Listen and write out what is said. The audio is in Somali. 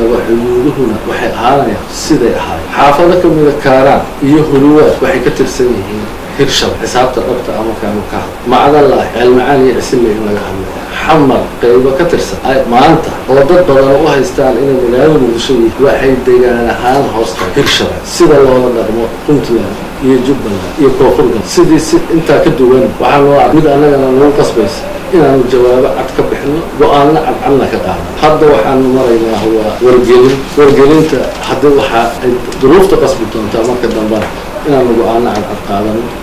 haddaba xuduuduhuna waxay ahaanayaan siday ahaayeen xaafado ka mida kaaraan iyo huluwaad waxay ka tirsan yihiin hirshab xisaabta dhabta ama kaanu ka hadlo macdallah ceelmacaan iyo cisille in laga hadlaya xamar qaybo ka tirsan maanta oo dad badan u haystaan inay magaalada muqdisho yihiin waxay degaan ahaan hoosta hirshaba sida loola dhaqmo puntland iyo jubbaland iyo koonfurgal sidii si intaa ka duwan waxaa loo ar mid annagana nagu qasbaysa inaanu jawaabo cad ka bixino go-aanna cadcadna ka qaadno hadda waxaanu maraynaa waa wargelin wargelinta haddii waxaa ay duruufta qasbi doontaa marka dambana inaanu go-aanno cadcad qaadano